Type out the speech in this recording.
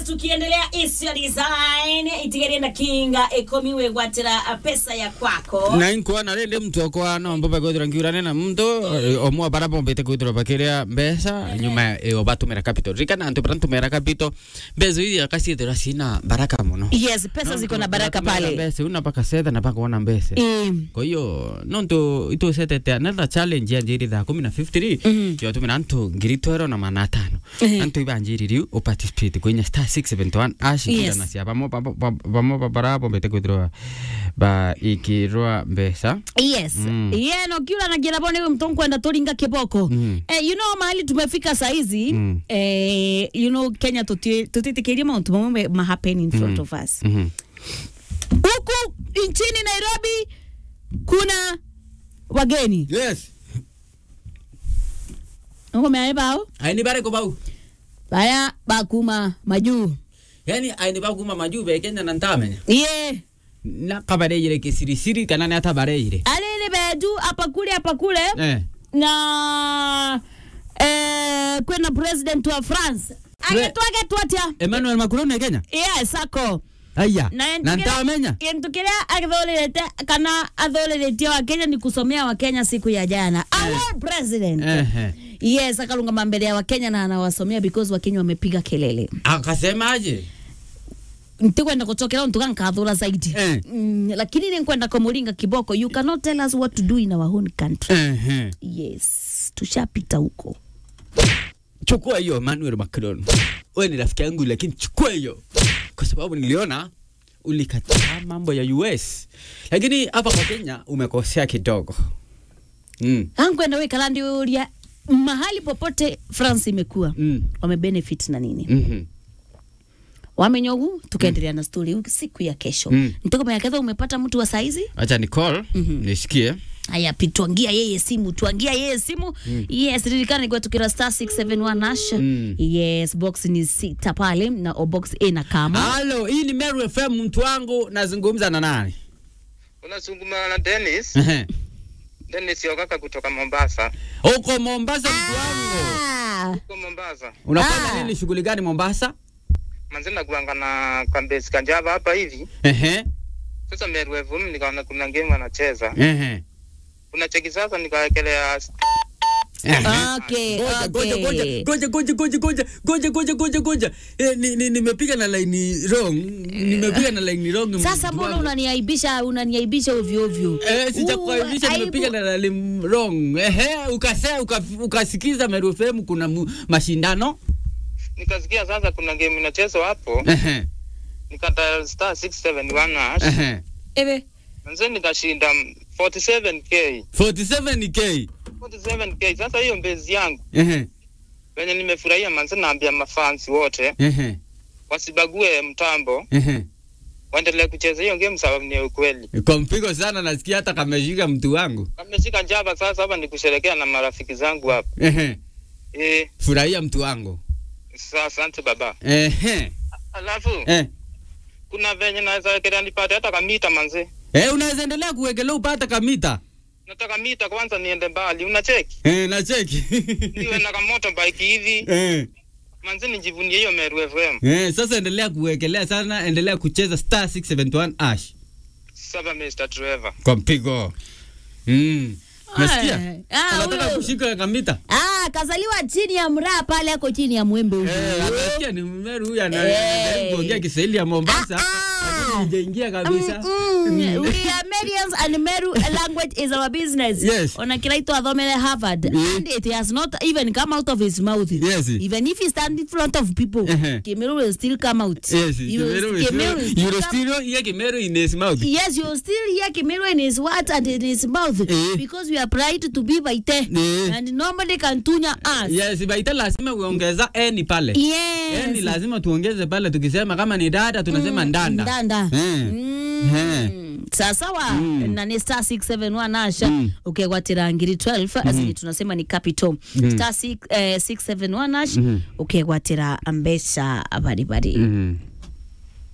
tukiendelea isio design itigerie na kinga ikomiwe gwatira pesa ya kwako na inkuona rindi mtu okwa no mbobe kwithira ngiurane na mtu eh, omwe bara bombete kwithira bakiria mbeca nyuma iyo batumira capital rikana antu bara ntumira capital mbeca iria kasiithira cina baraka muno yes pesa ziko na baraka pale mbeca una paka setha na paka ona mbeca Mm. kwa hiyo nontu itucetete another challenge ya njiri thaa kumi na 53 yotumira antu ngiri twero na mana atano Mhm. antu ibanjiri riu uparticipate kwinya star 671 ashikirana cia bamo bamo bamo babara bombete kwithirwa ba ikirwa mbeca yes Mm. yeah, no kiula nagira bone mtu kwenda turinga kiboko Mm. eh, you know mahali tumefika saizi Mm. eh, you know kenya tuti- tutitikirie mauntu mamwe mahappen in front of us Mhm. huku nchini nairobi kuna wageni yes ukomeae bao aini bare ko bau baya bakuma majuu yani aini ba kuma maju be kenya na ntamenya ye na kabareire kisirisiri kana ni ata bareire alili beju apa kule apa kule eh na eh, kwena president wa france Pre- agetwagetwa atya Emmanuel Macron ni Kenya yes ako aya na na ntamenya kintu kiria athurĩrĩte kana athurĩrĩtie wa kenya ni kusomea wa kenya siku ya jana our president ehe yes akalungama mbele ya wakenya na anawasomea because wakenya wamepiga kelele akasemaje ntikwenda kuchokera untu gankathura zaidi Eh. mm, lakini ninkwenda kumuringa kiboko you cannot tell us what to do in our own country ehe yes tushapita huko chukua hiyo Emmanuel Macron. Wewe ni rafiki yangu, lakini chukua hiyo, kwa sababu niliona ulikataa mambo ya US, lakini hapa kwa Kenya umekosea kidogo. Mm. ankwenda wikalandi uria mahali popote france imekuwa Mm. wamebenefit na nini Mhm. wamenyogu tukaendelea na stori siku ya kesho Mm. ntokomeaketha umepata mtu wa saizi Acha ni call Mhm. nisikie. haya pi tuangia yeye simu tuangia yeye simu mm. yes ririkana igwa tukira star 671 nash Mm. yes box ni sita pale na o box a na kama Halo, hii ni Meru FM, mtu wangu, nazungumza na nani? Unazungumza na Dennis. Ehe. Dennis Yogaka kutoka Mombasa. Uko Mombasa, mtu wangu. Ah, Huko Mombasa. Unafanya Ah. nini? Shughuli gani Mombasa? Manzi nakuanga na kambesi kanjava hapa hivi. Ehe. Sasa Meru FM nikaona kuna game wanacheza. Ehe. Kuna cheki sasa nikawekelea Ehe. okay, Ngoja, ngoja, ngoja, okay. ngoja, ngoja, ngoja, ngoja, ngoja, ngoja, ngoja, ngoja. Eh, ni- ni- nimepiga na line wrong. Nimepiga na line wrong. sasa mtu mbona wangu. unaniaibisha unaniaibisha ovyo ovyo Eh, sijakuaibisha Uh, nimepiga aibu. na line wrong. Ehe, ukase uka, ukasikiza Meru FM kuna mu, mashindano. nikasikia sasa kuna game inachezwa hapo. Ehe. Nikata star 671 hash. Ehe. Ebe. Manzi nikashinda 47k. 47k. 47k. Sasa hiyo mbezi yangu Ehe. venye nimefurahia manzi naambia mafansi wote Ehe. wasibague mtambo Ehe. waendelee kucheza hiyo game sababu ni ya ukweli. Kwa mpigo sana nasikia hata kameshika mtu wangu. Kameshika njava sasa hapa ni kusherekea na marafiki zangu hapa. Ehe. Eh, Furahia mtu wangu. sa asante baba. Ehe. Alafu Eh. kuna venye naweza wekelea nipate hata kamita manzi. Eh, unaweza endelea kuwekelea upata kamita. Nataka mita kwanza niende mbali. Unacheki? Eh, na cheki. Niwe na kamoto bike hivi. Eh. Manzi nijivunie hiyo Meru FM. Eh, sasa endelea kuwekelea sana, endelea kucheza star 671 ash Sasa Mr. Trevor. kwa mpigo. Mm. Nasikia? Ah, Anataka huyo. kushika kamita. Ah, kazaliwa chini ya mraa pale ako chini ya mwembe huyu. Eh, anasikia ni Meru huyu ana- Eh. anajaribu kuongea Kiswahili ya Mombasa. Ah, ah. lakini Hajaingia kabisa. Mm, Mm. we are Medians and Meru language is our business. Yes. Ona kiraitwa athomere Harvard Mm. and it has not even come out of his mouth. Yes. Even if he stand in front of people, Uh-huh. Kimeru will still come out. Yes, You will- Kimeru is Kimeru will still You will come- still hear Kimeru in his mouth. Yes, you will still hear Kimeru in his what and in his mouth Eh. because we are proud to be Baite Eh. and nobody can tunya us. Yes, baita lazima uongeza eni pale. Yes. Eni lazima tuongeze pale tukisema kama ni dada tunasema ndanda. ndanda Eh. Mm. Eh. sasawa Mm. na ni star 671 asha Mm. ukegwatira ngiri 12 mm tunasema ni capital Mm. star 6, eh, 671 ash Mhm. ukegwatira mbeca baribari Mhm.